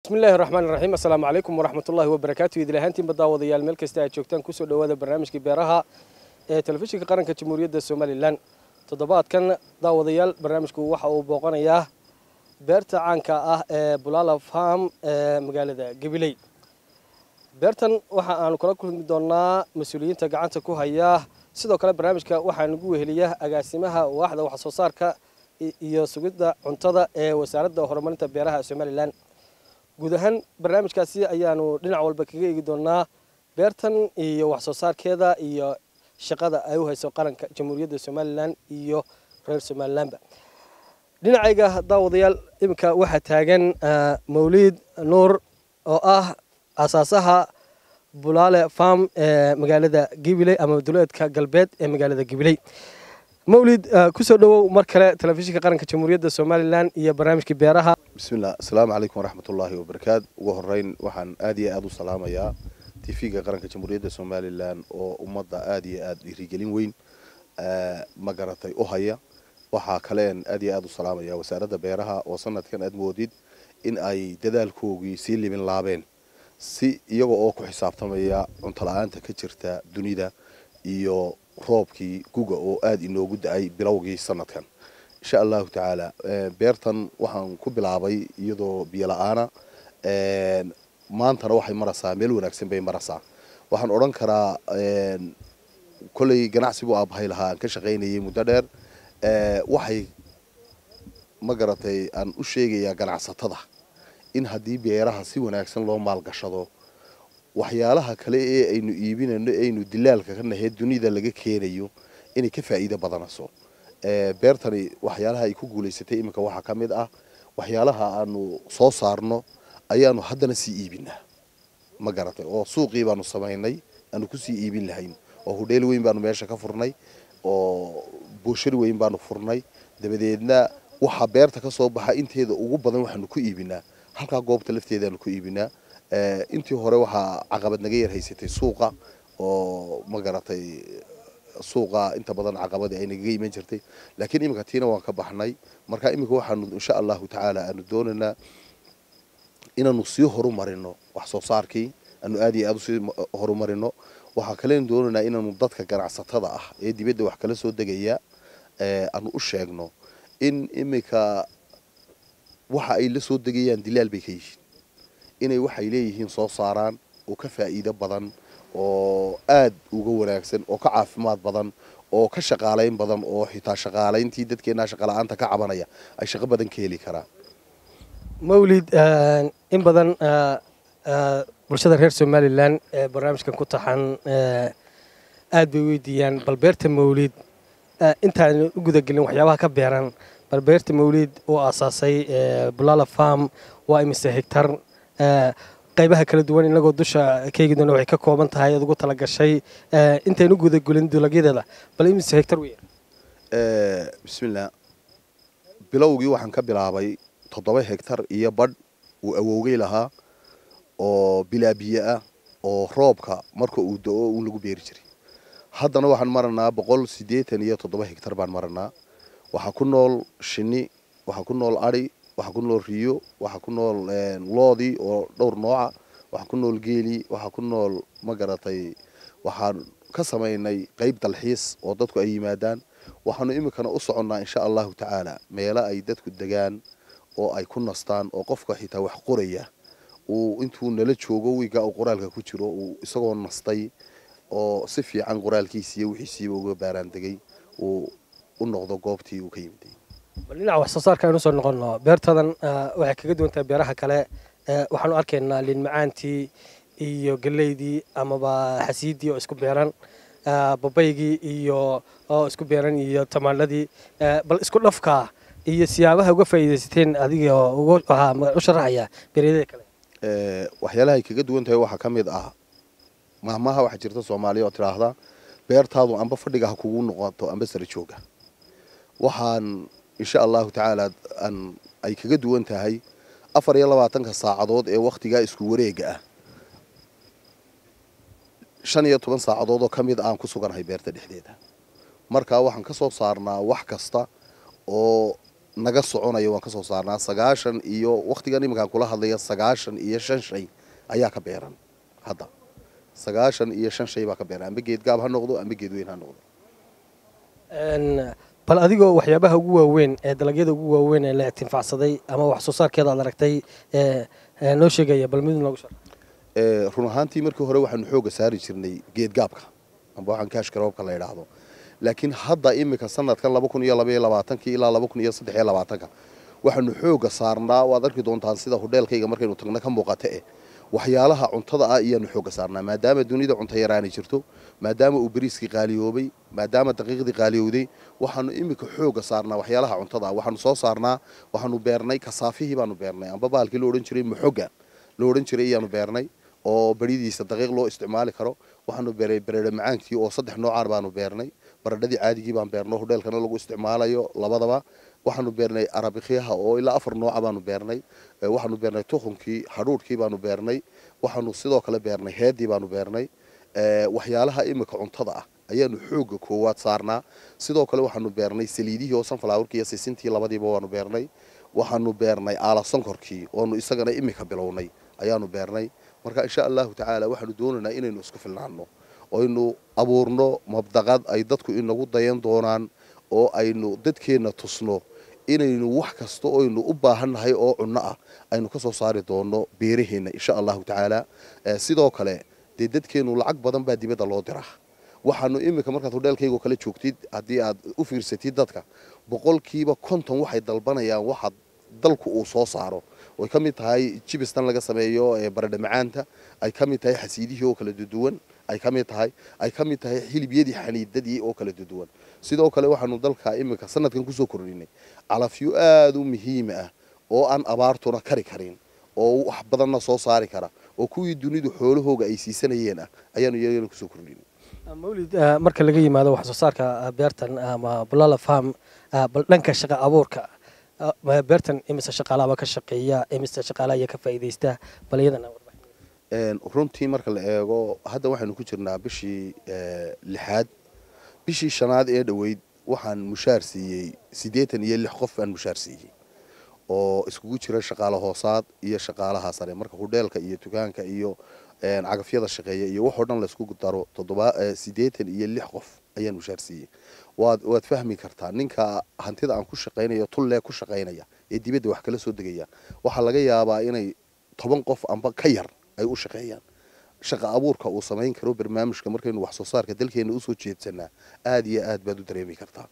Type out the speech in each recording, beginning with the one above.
bismillahi raxmaan iraxiim assalaamu calaykum waraxmatullahi wabarakaatu idil ahaantiinba daawadayaal meel kasta aad joogtaan kusoo dhowaada barnaamijkii beeraha ee telefishinka qaranka jamhuuriyadda somalilan toddobaadkan daawadayaal barnaamijku waxa uu booqanayaa beerta caanka ah ee bulala farm ee magaalada gabiley beertan waxa aanu kala kulmi doonaa mas-uuliyiinta gacanta ku haya sidoo kale barnaamijka waxaa nagu weheliya agaasimaha waaxda wax soo saarka iyo sugidda cuntada ee wasaaradda horumarinta beeraha somalilan guud ahaan barnaamijkaasi ayaanu dhinac walba kaga eegi doonaa beertan iyo wax soo saarkeeda iyo shaqada ay u hayso qaranka jamhuuriyadda somalilan iyo reer somalilanba dhinacayga daawadayaal iminka waxaa taagan mawliid nuur oo ah asaasaha bulaale farm ee magaalada gibiley ama duleedka galbeed ee magaalada gibiley mawlid kusoo dhowow mar kale telefishinka qaranka jamhuuriyadda somalilan iyo barnaamijkii beeraha bismillah asalaamu calaykum waraxmatullaahi wabarakaatu ugu horeyn waxaan aad iyo aada u salaamayaa tv-ga qaranka jamhuuriyadda somalilan oo ummadda aada iyo aada dhiirigelin weyn ma garatay u haya waxaa kaleen aad iyo aada u salaamaya wasaaradda beeraha oo sanadkan aad moodid in ay dadaalkoogii sii limin laabeen si iyaga oo ku xisaabtamaya cuntola-aanta ka jirta dunida iyo roobkii guga oo aada inoogu da-ay bilowgii sanadkan insha allahu tacaala beertan waxaan ku bilaabay iyadoo biyo la-aana maantana waxay maraysaa meel wanaagsan bay maraysaa waxaan odhan karaa kolley ganacsi buu aabahay lahaa aan ka shaqaynayay muddo dheer waxay ma garatay aan u sheegayaa ganacsatada in haddii beeraha si wanaagsan loo maalgashado waxyaalaha kale ee aynu iibinayno aynu dilaalka ka nahay dunida laga keenayo inay ka faa'iido badanayso beertani waxyaalaha ay ku guulaysatay iminka waxaa ka mid ah waxyaalaha aanu soo saarno ayaanu haddana sii iibinaa ma garatay oo suuqii baanu samaynay aanu kusii iibin lahayn oo hudheel weyn baanu meesha ka furnay oo booshari weyn baanu furnay dabadeedna waxaa beerta ka soo baxa inteeda ugu badan waxaanu ku iibinaa halkaa goobta lafteedaanu ku iibinaa intii hore waxaa caqabad naga yar haysatay suuqa oo ma garatay suuqa inta badan caqabadii ay nagaga iman jirtay laakiin iminka tiina waan ka baxnay marka iminka waxaanu insha allahu tacaala aanu doonaynaa inaanu sii horumarino wax soo saarkii aanu aada iyo aada usii horumarino waxaa kalen doonaynaa inaanu dadka ganacsatada ah ee dibadda wax kala soo degaya aanu u sheegno in iminka waxa ay la soo degayaan dilaal bay ka yihiin inay waxay leeyihiin soo saaraan oo ka faa'iido badan oo aada uga wanaagsan oo ka caafimaad badan oo ka shaqaalayn badan oo xitaa shaqaalayntii dadkeenaa shaqala-aanta ka cabanaya ay shaqo badan ka heli karaan mawlid in badan bulshada reer somalilan ee barnaamijkan ku taxan aada bay weydiiyaan bal beerta mawlid intaan u gudagelin waxyaabaha ka beeran bal beerta mawlid uu aasaasay bulala farm waa imise hegtar qaybaha kala duwan inagoo dusha kaegi doona waxay ka kooban tahay aad ugu tala gashay intaynu gudagelin dulagyadeeda bal imise hegtar wey bismillah bilowgii waxaan ka bilaabay toddoba hegtar iyo badh uu awowgay lahaa oo bilaa biyo ah oo roobka marka uu da-o uun lagu beeri jiray haddana waxaan maranaa boqol siddeetan iyo toddoba hegtar baan maranaa waxaa ku nool shinni waxaa ku nool adhi waxaa ku nool riyo waxaa ku nool loodii oo dhowr nooca waxaa ku nool geeli waxaa ku nool ma garatay waxaan ka samaynay qeyb dalxiis oo dadku ay yimaadaan waxaanu iminkana u soconnaa insha allahu tacaala meelo ay dadku degaan oo ay ku nastaan oo qofka xitaa wax qoraya uu intuu nala joogo wiiga uu qoraalka ku jiro uu isagoo nastay oo si fiican qoraalkiisiiyo wixiisiiba uga baaraan degay uu u noqdo goobtii uu ka yimiday bal dhinaca wax soo saarka aynu usoo noqonno beertadan waxay kaga duwan tahay beeraha kale waxaanu arkaynaa liin macaantii iyo galeydii amaba xasiidii oo isku beeran babaygii iyo oo isku beeran iyo tamaandhadii bal isku dhafka iyo siyaabaha uga faa'iidaysateen adiga u sharaxaya beeryadada kale waxyaalaha ay kaga duwan tahay waxaa ka mid ah mahmaha waxaa jirta soomaaliya oo tidhaahda beertaadu amba fadhiga ha kugu noqoto amba sara jooga waxaan insha allahu tacaala aan ay kaga duwan tahay afar iyo labaatanka saacadood ee wakhtigaa isku wareega ah shan iyo toban saacadood oo ka mid aan ku suganahay beerta dhexdeeda markaa waxaan ka soo saarnaa wax kasta oo naga soconaya waan ka soo saarnaa sagaashan iyo wakhtigan iminkaan kula hadlaya sagaashan iyo shan shay ayaa ka beeran hadda sagaashan iyo shan shay baa ka beeran amba geed gaab ha noqdo amba geed weyn ha noqdo bal adigoo waxyaabaha ugu waaweyn ee dalagyada ugu waaweyn ee la itinfacsaday ama wax soo saarkeeda aad aragtay noo sheegaya bal mid noogu shar run ahaantii markii hore waxaanu xooga saari jirnay geed gaabka amba waxaan kaashka roobka la idhaahdo laakiin hadda iminka sanadkan laba kun iyo labaiyo labaatankii ilaa laba kun iyo saddex iyo labaatanka waxaanu xooga saarnaa waad arki doontaan sida hodheelkayga markaynu tagna ka muuqata eh waxyaalaha cuntada ah ayaanu xooga saarnaa maadaama dunida cunto yaraani jirto maadaama uu bariiskii qaaliyoobay maadaama daqiiqdii qaaliyowday waxaanu iminka xooga saarnaa waxyaalaha cuntada ah waxaanu soo saarnaa waxaanu beernay kasaafihii baanu beernay amba baalkii lo odhan jiray maxoga lo odhan jiray ayaanu beernay oo beridiisa daqiiq loo isticmaali karo waxaanu beeray bareedho macaankii oo saddex noocaan baanu beernay baradhadii caadigii baan beerno hodheelkana lagu isticmaalayo labadaba waxaanu beernay arabikyaha oo ilaa afar nooca baanu beernay waxaanu beernay tukunkii hadhuudhkii baanu beernay waxaanu sidoo kale beernay heedii baanu beernay waxyaalaha iminka cuntada ah ayaanu xooga koowaad saarnaa sidoo kale waxaanu beernay saliidihii oo sunflowerkii iyo sisintii labadiiba waanu beernay waxaanu beernay aala sonkorkii oonu isagana iminka bilownay ayaanu beernay marka insha allahu tacaala waxaanu doonaynaa inaynu isku filnaano oynu abuurno mabdaqad ay dadku inagu dayan doonaan oo aynu dadkeenna tusno inaynu wax kasta oynu u baahannahay oo cunno ah aynu ka soo saari doonno beeraheenna insha allahu tacaala sidoo kale dee dadkeennu lacag badan baa dibadda loo diraa waxaanu iminka markaad hodheelkaygo kale joogtid haddii aad u fiirsatid dadka boqolkiiba konton waxay dalbanayaan waxaad dalku uu soo saaro way ka mid tahay jibistan laga sameeyo baradha macaanta ay ka mid tahay xasiidihii oo kala duduwan ay ka mid tahay ay ka mid tahay xilibyadii xaniidadii oo kala duduwan sidoo kale waxaanu dalka iminka sanadkan kusoo kordhinay calafyo aada u muhiima ah oo aan abaartuna kari karin oo wax badanna soo saari kara oo kuwii dunidu xoolahooga ay siisanayeen ah ayaanu iyagana kusoo kordhinay mawlid marka laga yimaado wax soo saarka beertan ama bulala farm bal dhanka shaqa abuurka beertan imise shaqaalaaba ka shaqeeya imise shaqaalaha ayaa ka faa'iidaysta bal iyadana runtii marka la eego hadda waxaynu ku jirnaa bishii lixaad bishii shanaad ee dhoweyd waxaan mushaar siiyey siddeetan iyo lix qof baan mushaar siiyey oo iskugu jira shaqaale hoosaad iyo shaqaalaha sare marka hudheelka iyo dukaanka iyo cagafyada shaqeeya iyo waxoo dhan laysku daro toddoba siddeetan iyo lix qof ayaan mushaar siiyey waad waad fahmi kartaa ninka hantida aan ku shaqaynayo tullee ku shaqaynaya ee dibadda wax kala soo degaya waxaa laga yaabaa inay toban qof amba ka yar ay u shaqeeyaan shaqa abuurka uu samayn karo barnaamijka markaynu wax soo saarka dalkeena usoo jeedsanaa aada iyo aad baad u dareemi kartaa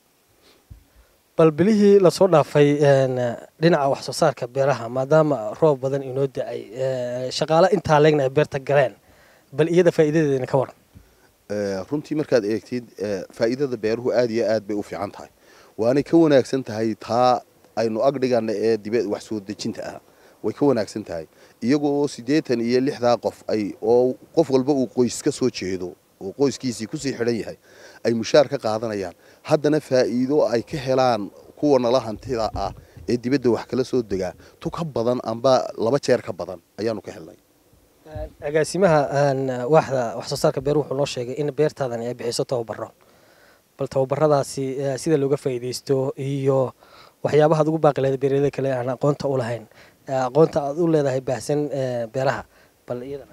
bal bilihii lasoo dhaafay dhinaca wax soo saarka beeraha maadaama roob badan inoo da-ay shaqaale intaa leegna ay beerta galeen bal iyada faa'iidadeedana ka waran runtii markaad eegtid faa'iidada beeruhu aada iyo aad bay u fiican tahay waanay ka wanaagsan tahay taa aynu agdhigana ee dibe wax soo dejinta ah way ka wanaagsan tahay iyagoo siddeetan iyo lixdaa qof ay oo qof walba uu qoys ka soo jeedo oo qoyskiisii kusii xidhan yahay ay mushaar ka qaadanayaan haddana faa'iido ay ka helaan kuwa nala hantida ah ee dibadda wax kala soo degaa tu ka badan amba laba jeer ka badan ayaanu ka helnay agaasimaha waaxda wax soo saarka beeruhu wuxuu noo sheegay in beertaadan ay bixiso tababaro bal tababaradaasi sida looga faa'iidaysto iyo waxyaabaha ad ugu baaqi lahayd beeralada kale aan aqoonta u lahayn aqoonta aad u leedahay baahsan beeraha bal iyadana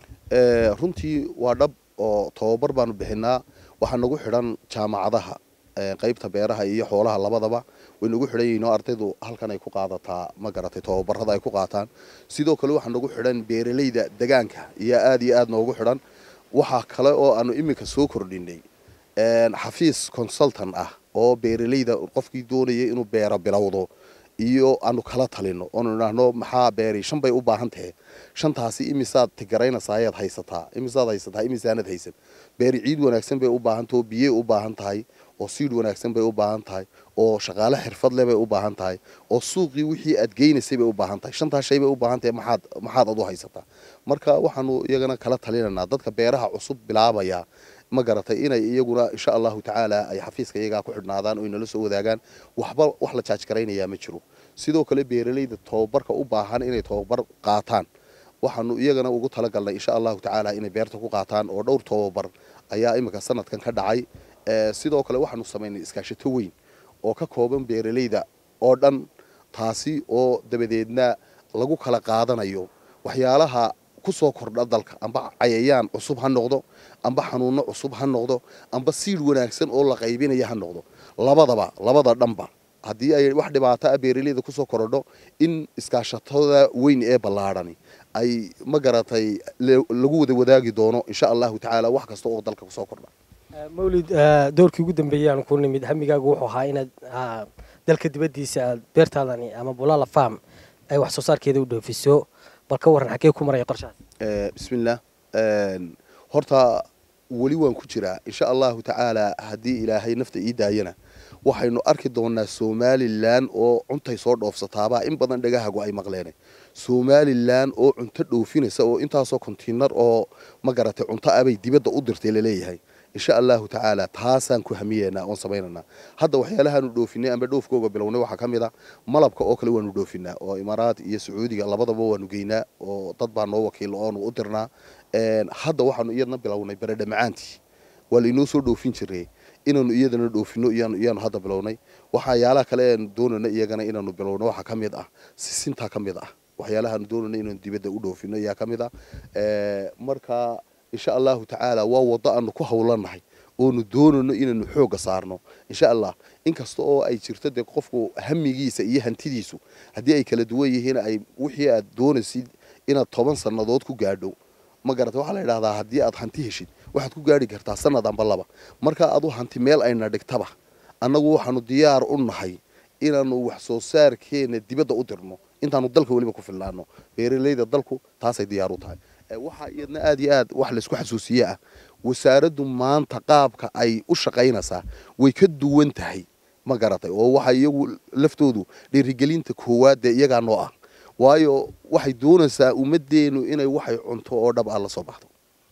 runtii waa dhab oo tababar baanu bixinaa waxaa nagu xidhan jaamacadaha qaybta beeraha iyo xoolaha labadaba way nagu xidhan yihiin oo ardaydu halkan ay ku qaadataa ma garatay tababarada ay ku qaataan sidoo kale waxaa nagu xidhan beeralayda degaanka iyo aada iyo aad noogu xidhan waxaa kale oo aanu iminka soo kordhinay xafiis consultan ah oo beeralayda qofkii doonaya inuu beero bilowdo iyo aanu kala talino oonu idhaahno maxaa beeri shan bay u baahan tahe shantaasi imisaad tigaraynaysaa ayaad haysataa imisaad haysataa imisaanad haysan beeri ciid wanaagsan bay u baahan tahay oo biyey u baahan tahay oo siid wanaagsan bay u baahan tahay oo shaqaale xirfad leh bay u baahan tahay oo suuqii wixii aad geynaysay bay u baahan tahay shantaas shay bay u baahan tahay maxaad maxaad ad u haysataa marka waxaanu iyagana kala talinaynaa dadka beeraha cusub bilaabaya ma garatay inay iyaguna insha allahu tacaala ay xafiiska iyagaa ku xidhnaadaan oo inala soo wadaagaan waxba wax la jaaj garaynayaa ma jiro sidoo kale beeralayda tababarka u baahan inay tababar qaataan waxaanu iyagana ugu talagalnay insha allahu tacaala inay beerta ku qaataan oo dhowr tababar ayaa iminka sanadkan ka dhacay sidoo kale waxaanu samaynay iskaashato weyn oo ka kooban beeralayda oo dhan taasi oo dabadeedna lagu kala qaadanayo waxyaalaha kusoo kordha dalka amba cayayaan cusub ha noqdo amba xanuuno cusub ha noqdo amba siid wanaagsan oo la qaybinaya ha noqdo labadaba labada dhanba haddii ay wax dhibaato ah beeraleyda kusoo korodho in iskaashatada weyn ee ballaadhani ay ma garatay lagu wada wadaagi doono insha allahu tacaala wax kasta oo dalka kusoo kordha mawlid doorkii ugu dambeeyey aan ku nimid hamigaagu wuxuu ahaa inaad dalka dibaddiisa aad beertaadani ama bulala farm ay wax soo saarkeeda u dhoofiso bal ka warran xaggee ku maraya qorshahaas bismillaah horta weli waan ku jiraa insha allahu tacaala haddii ilaahay nafta ii daayana waxaynu arki doonaa somalilan oo cuntay soo dhoofsataabaa in badan dhagahagu ay maqleen somalilan oo cunto dhoofinaysa oo intaasoo kontiinar oo ma garatay cunto abay dibadda u dirtay laleeyahay insha allahu tacaala taasaan ku hamiyeynaa oon samaynanaa hadda waxyaalahaanu dhoofinay amba dhoofkooga bilownay waxaa ka mid a malabka oo kale waanu dhoofinaa oo imaaraad iyo sacuudiga labadaba waanu geynaa oo dad baa noo wakiilo oonu u dirnaa hadda waxaanu iyadna bilownay baredha macaantii waa lainoo soo dhoofin jiray inaanu iyadana dhoofino iyaanu hadda bilownay waxyaalaha kale aanu doonayna iyagana inaanu bilowno waxaa ka mid ah sisintaa ka mid ah waxyaalahaanu doonayna inaanu dibadda u dhoofino ayaa ka mid ah marka insha allahu tacaala waa waddo aanu ku hawlanahay oonu doonayno inaanu xoogga saarno insha allah inkasta oo ay jirto dee qofku hamigiisa iyo hantidiisu haddii ay kala duwan yihiin ay wixii aad doonaysid inaad toban sannadood ku gaadho ma garata waxaa la yidhahdaa haddii aad hanti heshid waxaad ku gaadhi kartaa sanad amba laba marka adu hanti meel ayna dhigtaba annagu waxaanu diyaar u nahay inaanu wax soo saarkeena dibadda u dirno intaanu dalka weliba ku filnaano beeraleyda dalku taasay diyaar u tahay waxaa iyadna aad iyo aad wax laysku xasuusiye ah wasaaraddu maanta qaabka ay u shaqaynaysaa way ka duwan tahay ma garatay oo waxa iyagu laftoodu dhiirigelinta koowaad dee iyagaa noo ah waayo waxay doonaysaa ummaddeenu inay waxay cunto oo dhab ah la soo baxdo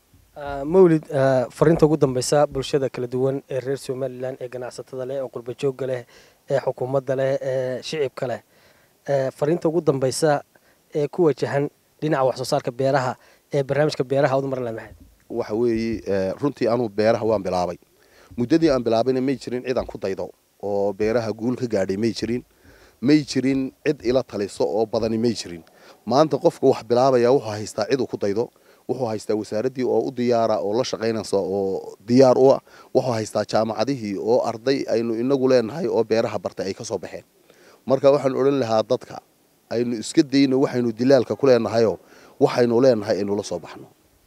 mawlid fariinta ugu dambeysa bulshada kala duwan ee reer somalilan ee ganacsatada leh ee qurba joogga leh ee xukuumadda leh ee shicibka leh fariinta ugu dambeysa ee ku wajahan dhinaca wax soo saarka beeraha ee barnaamijka beeraha ud marle maxayd waxa weeye runtii anuu beeraha waan bilaabay muddadii aan bilaabayna may jirin cid aan ku daydo oo beeraha guul ka gaadhay may jirin may jirin cid ila taliso oo badani may jirin maanta qofka wax bilaabaya wuxuu haystaa cid uu ku daydo wuxuu haystaa wasaaraddii oo u diyaara oo la shaqaynaysa oo diyaar u ah wuxuu haystaa jaamacadihii oo arday aynu inagu leenahay oo beeraha bartay ay ka soo baxeen marka waxaan odhan lahaa dadka aynu iska dayno waxaynu dilaalka ku leenahayoo waxaynu leenahay aynu la soo baxno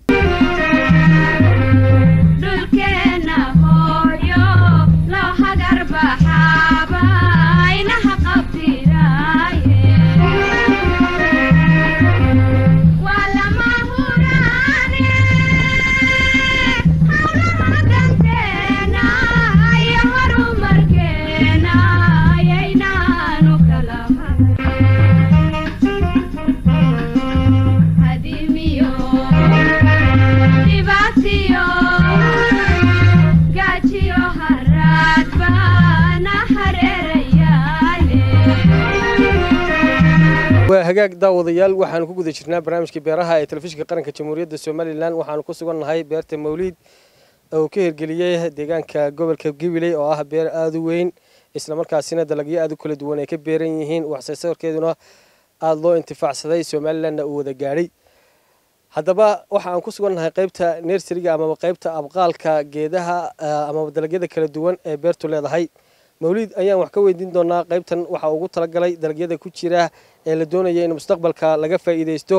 waa hagaag daawadayaal waxaanu ku guda jirnaa barnaamijkii beeraha ee telefishinka qaranka jamhuuriyadda somalilan waxaanu ku sugan nahay beerta mawliid oo ka hirgeliyey deegaanka gobolka gabiley oo ah beer aada u weyn islamarkaasina dalagyo aada u kala duwan ay ka beeran yihiin waxsoosaarkeeduna aada loo intifaacsaday somalilanna uu wada gaadhay haddaba waxa aan ku sugan nahay qaybta nersariga amaba qaybta abqaalka geedaha amaba dalagyada kala duwan ee beertu leedahay mawliid ayaan wax ka weydiin doonaa qaybtan waxaa ugu talagalay dalagyada ku jira ee la doonaya in mustaqbalka laga faa'iidaysto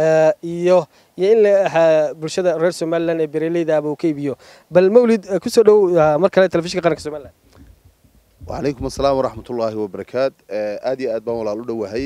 iyo iyo in bulshada reer somalilan ee beeraleyda aba uu ka iibiyo bal mawlid kusoo dhow mar kale telefishinka qaranka somalilan wacalaykum asalaam waraxmatullaahi wabarakaat aad iyo aad baan walaal u dhowahay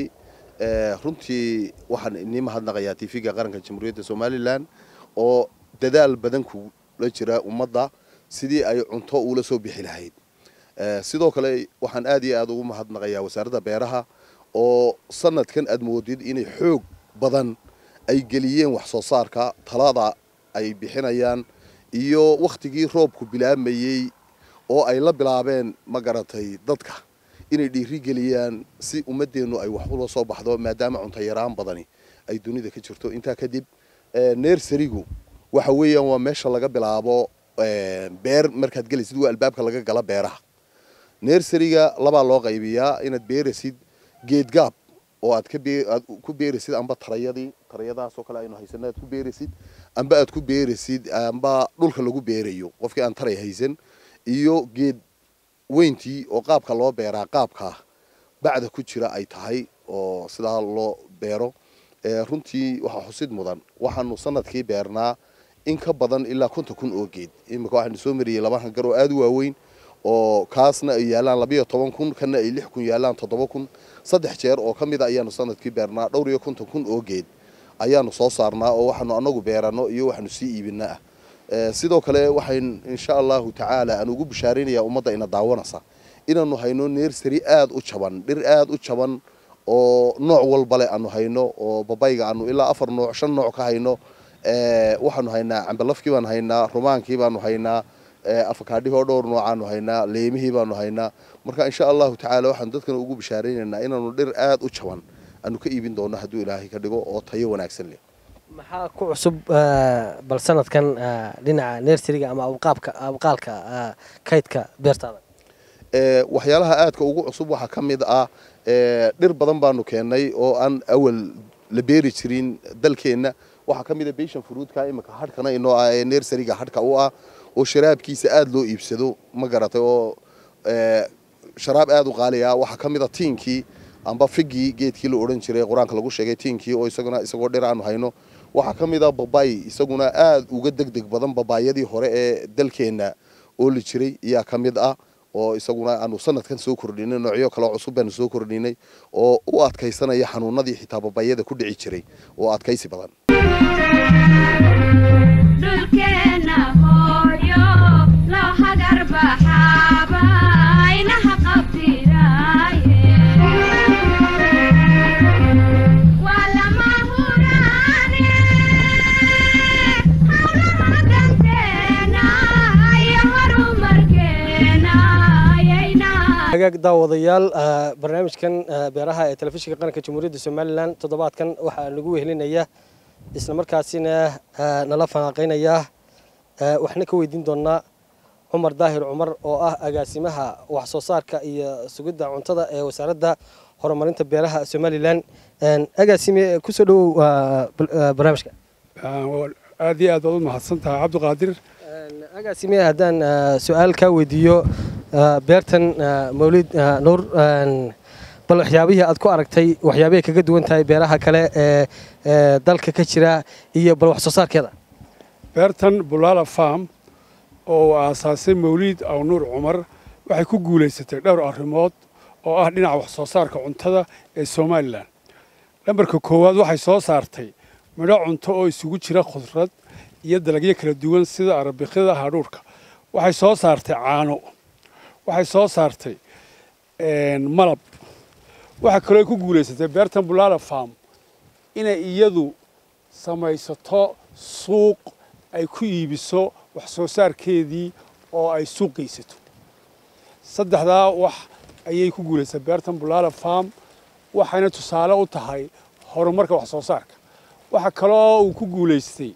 runtii waxaan inii mahadnaqayaa tv-ga qaranka jamhuuriyadda somalilan oo dadaal badan kula jira ummadda sidii ay cunto uula soo bixi lahayd sidoo kale waxaan aad iyo aad ugu mahadnaqayaa wasaaradda beeraha oo sanadkan aad moodid inay xoog badan ay geliyeen wax soo saarka talada ay bixinayaan iyo wakhtigii roobku bilaamayey oo ay la bilaabeen ma garatay dadka inay dhiiri geliyaan si ummadeennu ay wax ula soo baxdo maadaama cunto yaraan badani ay dunida ka jirto intaa kadib nersarigu waxa weeyaan waa meesha laga bilaabo beer markaad gelaysid waa albaabka laga gala beeraha nerseriga labaa loo qaybiyaa inaad beerasid geedgaab oo aad aad ku beerasid amba tarayadii tarayadaasoo kale aynu haysana aad ku beerasid amba aad ku beerasid amba dhulka lagu beerayo qofkii aan taray haysan iyo geed weyntii oo qaabka loo beeraa qaabkaa bacda ku jira ay tahay oo sidaa loo beero runtii waxaa xusid mudan waxaanu sanadkii beernaa in ka badan ilaa konton kun oo geed imika waxaanu soo mariyey laba hangar oo aada u waaweyn oo kaasna ay yaalaan labayo toban kun kana ay lix kun yaalaan toddoba kun saddex jeer oo ka mid a ayaanu sanadkii beernaa dhowr iyo konton kun oo geed ayaanu soo saarnaa oo waxaanu anagu beerano iyo waxaanu sii iibinaa ah sidoo kale waxayn insha allahu tacaala aan ugu bishaaraynayaa ummadda ina daawanaysa inaanu hayno nersary aada u jaban dhir aada u jaban oo nooc walbale aanu hayno oo babayga aanu ilaa afar nooc shan nooc ka hayno waxaanu haynaa cambalafkii baanu haynaa rumaankii baanu haynaa afakaadhihoo dhowr noocaanu haynaa leemihii baanu haynaa marka insha allahu tacaala waxaanu dadkana ugu bishaaraynaynaa inaanu dhir aada u jaban aanu ka iibin doono hadduu ilaahay ka dhigo oo tayo wanaagsan leh maxaa ku cusub bal sanadkan dhinaca nerseriga ama abqaabka abqaalka kaydka beertaada waxyaalaha aadka ugu cusub waxaa ka mid ah dhir badan baanu keennay oo aan awal la beeri jirin dalkeenna waxaa ka mid a beshan fruudka imika hadhkana inoo ah ee nerseriga hadhka u ah oo sharaabkiisa aada loo iibsado ma garatay oo sharaab aada u qaali ah waxaa ka mid a tiinkii amba figii geedkii la odhan jiray qur-aanka lagu sheegay tiinkii oo isaguna isagoo dhir aanu hayno waxaa ka mid a babay isaguna aada uga deg deg badan babaayadii hore ee dalkeenna ooli jiray ayaa ka mid ah oo isaguna aanu sanadkan soo kordhinay noocyo kaleo cusub baanu soo kordhinay oo u adkaysanaya xanuunadii xitaa babayada ku dhici jiray oo adkaysi badan hagaag daawadayaal barnaamijkan beeraha ee telefishinka qaranka jamhuuriyadda somalilan toddobaadkan waxaa nagu wehelinaya isla markaasina nala fanaaqaynaya waxna ka weydiin doonaa cumar daahir cumar oo ah agaasimaha wax soo saarka iyo sugidda cuntada ee wasaaradda horumarinta beeraha somalilan agaasime kusoo dhowow barnaamijka aad iyo aad baad u mahadsan tahay cabdiqaadir agaasime haddaan su-aal kaa weydiiyo beertan mawlid nuur bal waxyaabihii aad ku aragtay waxyaabahay kaga duwan tahay beeraha kale ee dalka ka jira iyo bal wax soo saarkeeda beertan bulaala farm oo uu aasaasay mawliid aw nuur cumar waxay ku guulaysatay dhowr arrimood oo ah dhinaca wax soo saarka cuntada ee somalilan lambarka koowaad waxay soo saartay midho cunto oo isugu jira khudrad iyo dalagyo kala duwan sida arabikyada hadhuurhka waxay soo saartay caano waxay soo saartay malab waxaa kaloo ku guulaysatay beertan bulaala farm inay iyadu samaysato suuq ay ku iibiso wax soo saarkeedii oo ay suuq geysato saddexdaa wax ayay ku guulaysatay beertan bulaala farm waxayna tusaale u tahay horumarka wax soo saarka waxaa kaloo uu ku guulaystay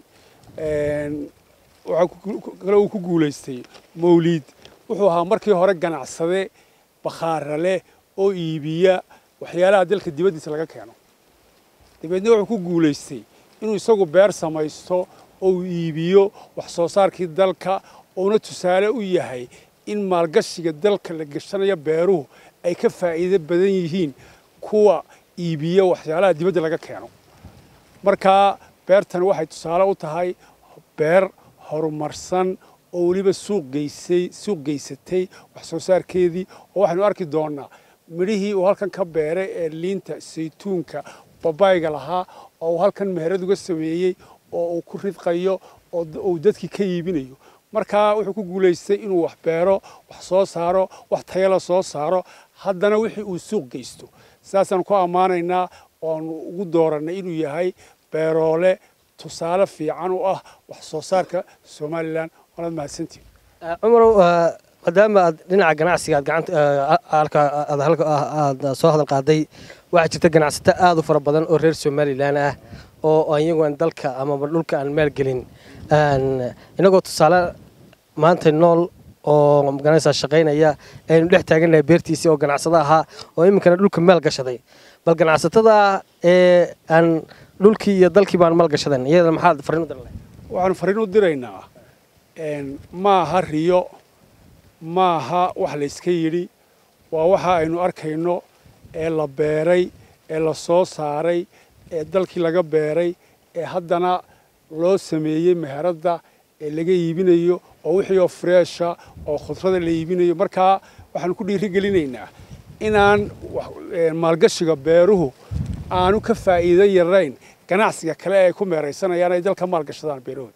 waxaa kaloo uu ku guulaystay mawliid wuxuu ahaa markii hore ganacsade bakhaara leh oo iibiya waxyaalaha dalka dibaddiisa laga keeno dabeedna wuxuu ku guulaystay inuu isagu beer samaysto oo uu iibiyo wax soo saarkii dalka uuna tusaale u yahay in maalgashiga dalka la gashanayo beeruhu ay ka faa'iido badan yihiin kuwa iibiya waxyaalaha dibadda laga keeno markaa beertan waxay tusaale u tahay beer horumarsan oo weliba suuq geysay suuq geysatay wax soo saarkeedii oo waxaynu arki doonaa midhihii uu halkan ka beeray ee liinta saytuunka babayga lahaa oo uu halkan meherad uga sameeyey oo uu ku ridqayo oo uu dadkii ka iibinayo markaa wuxuu ku guulaystay inuu wax beero wax soo saaro wax tayala soo saaro haddana wixii uu suuq geysto sidaasaan ku ammaanaynaa oanu ugu doorannay inuu yahay beeroole tusaale fiican u ah wax soo saarka somalilan waanaad mahadsantiin cumarow maadaama aad dhinaca ganacsiga aad gacanta halka aad halka aad soo hadal qaaday waxaa jirta ganacsato aad u fara badan oo reer somalilan ah oo iyagu aan dalka amaba dhulka aan maalgelin inagoo tusaale maanta nool oo magaranaysaa shaqaynaya aynu dhex taagannahay beertiisii oo ganacsado ahaa oo iminkana dhulka maal gashaday bal ganacsatada ee aan dhulkii iyo dalkii baan maal gashadan iyada maxaad fariin u dirnay waxaanu fariin u diraynaa maaha riyo maaha wax layska yidhi waa waxa aynu arkayno ee la beeray ee la soo saaray ee dalkii laga beeray ee haddana loo sameeyey meheradda ee laga iibinayo oo wixii oo freesha oo khudrada la iibinayo markaa waxaanu ku dhiiri gelinaynaa inaan maalgashiga beeruhu aanu ka faa'iido yarayn ganacsiga kale ay ku meeraysanayaan ay dalka maalgashadaan beerahooda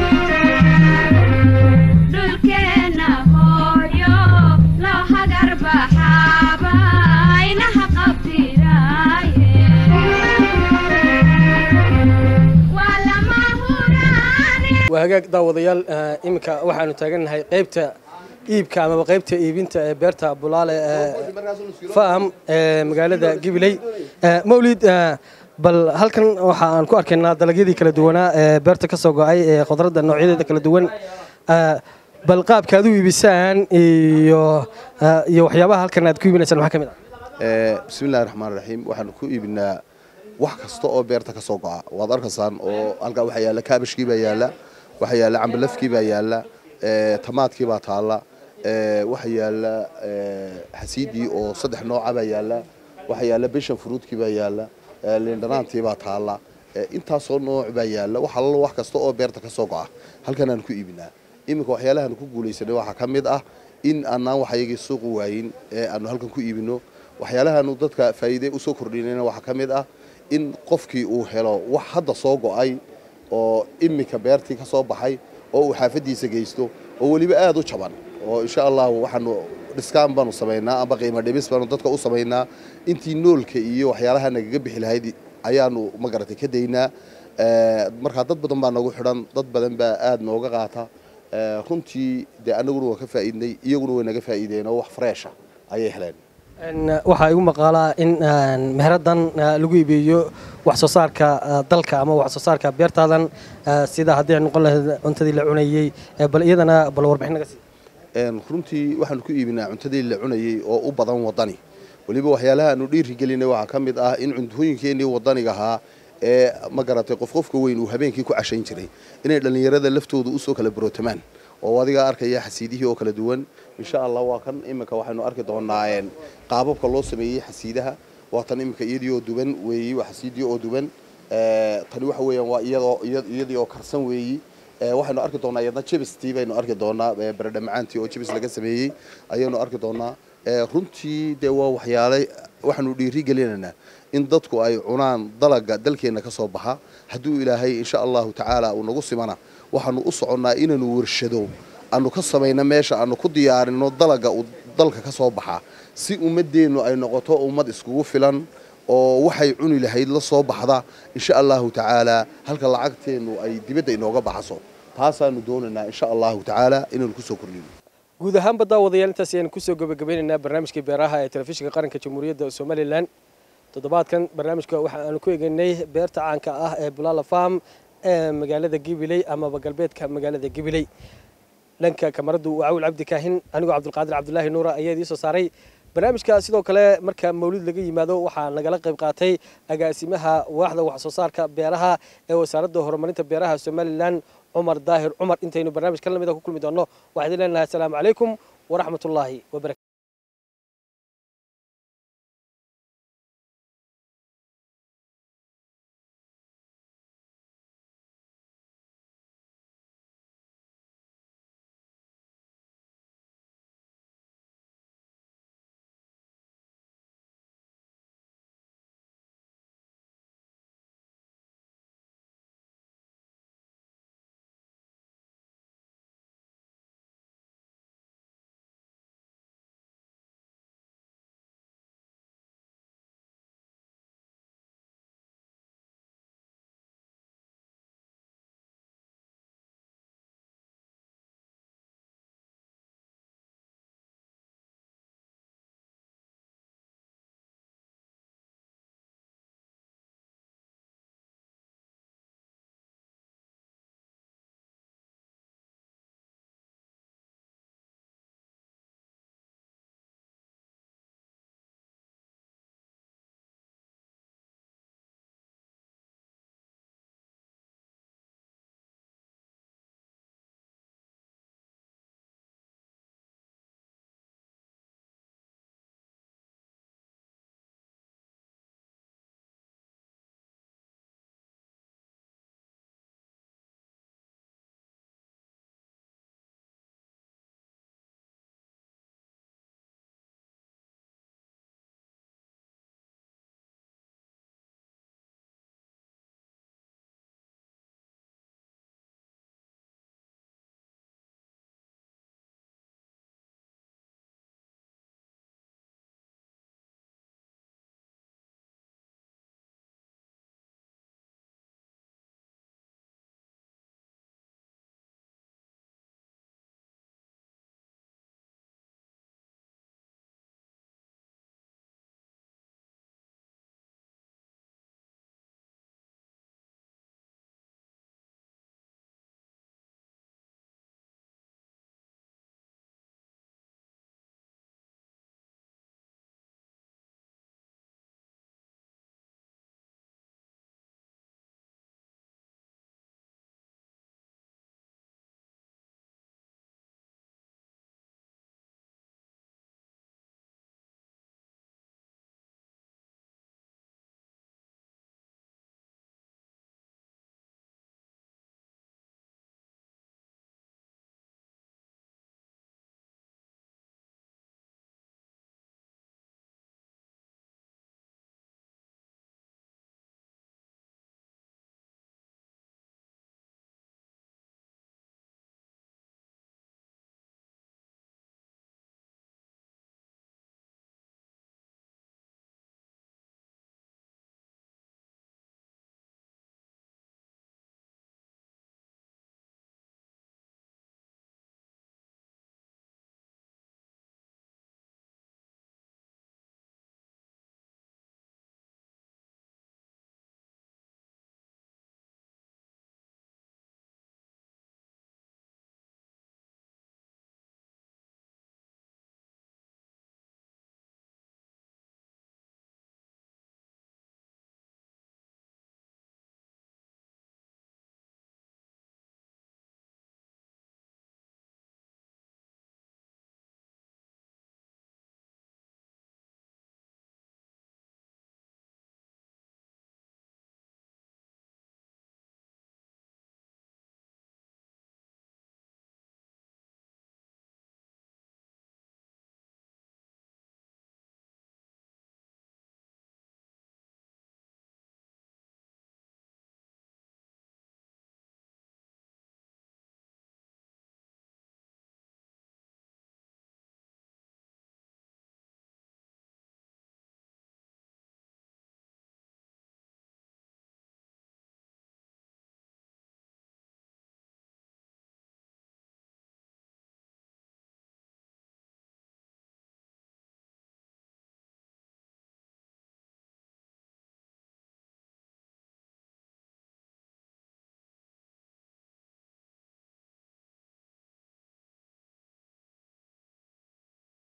dhulkeena hooyo loo hagar baxaaba aynaha qabtiraaye waa lama huraane waa hagaag daawadayaal eh, iminka waxaanu taagannahay qaybta iibka amaba qaybta iibinta ee beerta bulaale ee faham ee magaalada gibiley Eh, mawlid eh, bal halkan waxa aan ku arkaynaa dalagyadii kala duwanaa ee beerta ka soo go-ay ee khudradda noocyadeeda kala duwan Eh, bal qaabka aad u iibisaan iyo eh, iyo waxyaabaha halkan aad ku iibinaysaan maxaa ka mid ah Eh, bismillahi raxmaan raxiim waxaanu ku iibinaa wax kasta oo beerta ka soo go'a waad arkaysaan oo halkaa waxaa yaalla kaabashkii baa yaalla waxaa yaalla cambalafkii baa yaalla eh, tamaadkii baa taalla eh, waxaa yaalla eh, xasiidii oo saddex nooca baa yaalla waxaa yaalla bishan furuudkii baa yaalla eh, liindhanaantii baa taalla eh, intaasoo nooc baa yaalla wax allo wax kasta oo beerta ka soo go'a halkan aan ku iibinaa iminka waxyaalahan ku guulaysanay waxaa ka mid ah in aanaan waxayagii suuqu waayin ee aanu halkan ku iibino waxyaalahaanu dadka faa'iide usoo kordhinayna waxaa ka mid ah in qofkii uu helo wax hadda soo go'ay oo iminka beertii ka soo baxay oo uu xaafadiisa geysto oo weliba aada u jaban oo insha allahu waxaanu dhiskaan baanu samaynaa amba qiimo dhimis baanu dadka u samaynaa intii noolka iyo waxyaalaha nagaga bixi lahayd ayaanu magaratay ka daynaa Eh, markaa dad badan baa nagu xidhan dad badan baa aada nooga qaata Eh, runtii dee anaguna waa ka faa'iidnay iyaguna way naga faa'iideen oo wax freesha ayay heleen En, eh, waxaa igu maqaalaa in en, meheradan eh, lagu iibiyo wax soo saarka eh, dalka ama wax soo saarka beertaadan eh, sida haddii ay noqon lahayd cuntadii la cunayey eh, bal iyadana bal warbixin naga sii Een, runtii waxaanu ku iibinaa cuntadii la cunayey oo u badan wadani weliba waxyaalaha aanu dhiiri gelinay waxaa ka mid ah in cuntooyinkeenii wadaniga ahaa ee ma garatay qof qofka weyn uu habeenkii ku cashayn jiray inay dhallinyarada laftooda usoo kala barootamaan oo adiga arkaya xasiidihii oo kala duwan insha allah waa kan iminka waxaynu arki doonaa een, qaababka loo sameeyey xasiidaha waa tan iminka iyadii oo duban weeyi waa xasiidii oo duban Ee, tani waxa weeyaan waa iyadoo iyad- iyadii oo karsan weeyi Ee, waxaynu arki doonaa iyadna jibistii baynu arki doonaa ee, baradha macaantii oo jibis laga sameeyey ayaynu arki doonaa Ee, runtii dee waa waxyaale waxaanu dhiiri gelinaynaa in dadku ay cunaan dalaga dalkeenna ka soo baxa hadduu ilaahay insha allahu tacaala uu nagu simana waxaanu u soconnaa inaanu warshado aanu ka samayno meesha aanu ku diyaarino dalaga uu dalka ka soo baxa si ummadeennu ay noqoto ummad iskugu filan oo waxay cuni lahayd la soo baxda insha allahu tacaala halka lacagteennu ay dibadda inooga baxso taasaanu doonaynaa insha allahu tacaala inaanu kusoo kordhino guud ahaanba daawadayaal intaas ayaan kusoo gabagabeynaynaa barnaamijkii beeraha ee telefishinka qaranka jamhuuriyadda somalilan toddobaadkan barnaamijka waxa aanu ku egeynay beerta caanka ah ee bulaala farm ee magaalada gibiley amaba galbeedka magaalada gibiley dhanka kamaradu waa cawil cabdi kaahin anigoo cabdulqaadir cabdulaahi nuura ayaa idiin soo saaray barnaamijka sidoo kale marka mawlid laga yimaado waxaa nagala qayb qaatay agaasimaha waaxda wax soo saarka beeraha ee wasaaradda horumarinta beeraha somalilan cumar daahir cumar intaynu barnaamij ka lamida ku kulmi doonno waxaan idin leenahay asalaamu calaykum waraxmatullaahi wabarakatu